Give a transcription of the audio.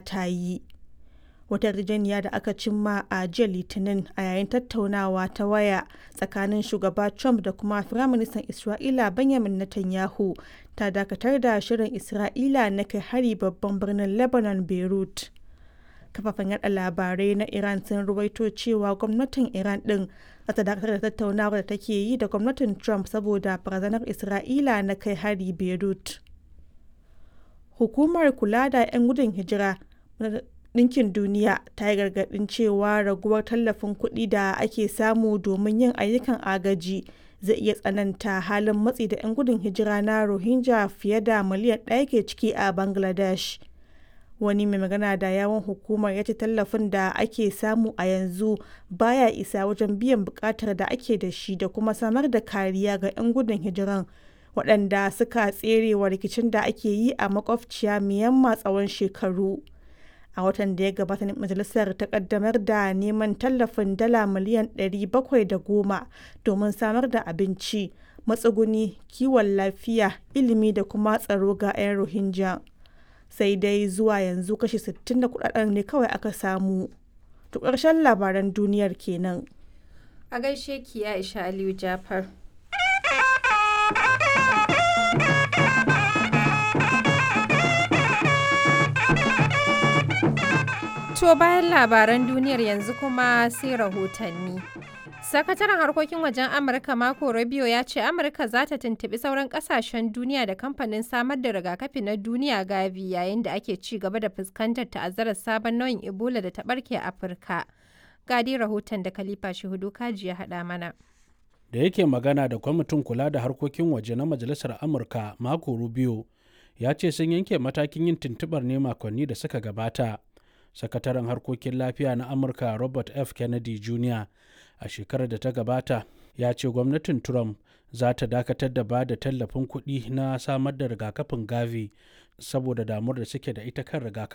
ta yi. Wata yarjejeniya da aka cimma a jiya Litinin a yayin tattaunawa ta waya tsakanin shugaba Trump da kuma Firaministan Isra'ila Benjamin Netanyahu ta dakatar da shirin Isra'ila na kai hari babban birnin Lebanon Beirut. Kafafen yada labarai na Iran sun ruwaito cewa gwamnatin Iran din za ta dakatar da tattaunawar da take yi da gwamnatin Trump saboda barazanar Isra'ila na kai hari Beirut. Hukumar kula da 'yan gudun hijira Ɗinkin Duniya ta yi gargaɗin cewa raguwar tallafin kuɗi da ake samu domin yin ayyukan agaji zai iya tsananta halin matsi da 'yan gudun hijira na Rohingya fiye da miliyan ɗaya ke ciki a Bangladesh. Wani mai magana da yawun hukumar ya ce tallafin da ake samu a yanzu baya isa wajen biyan buƙatar da ake da shi da kuma samar da kariya ga 'yan gudun hijiran waɗanda suka tserewa rikicin da ake yi a makwabciya Myanmar tsawon shekaru. a watan da ya gabata ne majalisar ta kaddamar da neman tallafin dala miliyan 710 domin samar da abinci matsuguni kiwon lafiya ilimi da kuma tsaro ga 'yan rohingya sai dai zuwa yanzu kashi 60 da kudaden ne kawai aka samu to ƙarshen labaran duniyar kenan a gaishe ki aisha aliyu jafar To bayan labaran duniyar yanzu kuma sai rahotanni. Sakataren harkokin wajen Amurka Marco Rubio ya ce Amurka za ta tuntuɓi sauran ƙasashen duniya da kamfanin samar da rigakafi na duniya Gavi yayin da ake ci gaba da fuskantar ta'azzarar sabon nau'in Ebola da ta ɓarke a Afirka. Gadi rahoton da Khalifa Shehudu Kaji ya haɗa mana. Da yake magana da kwamitin kula da harkokin waje na Majalisar Amurka Marco Rubio ya ce sun yanke matakin yin tuntuɓar ne makonni da suka gabata. sakataren harkokin lafiya na amurka robert f kennedy jr a shekarar da ta gabata ya ce gwamnatin trump za ta dakatar da ba da tallafin kuɗi na samar da rigakafin gavi saboda damuwar da suke da ita kan rigakafin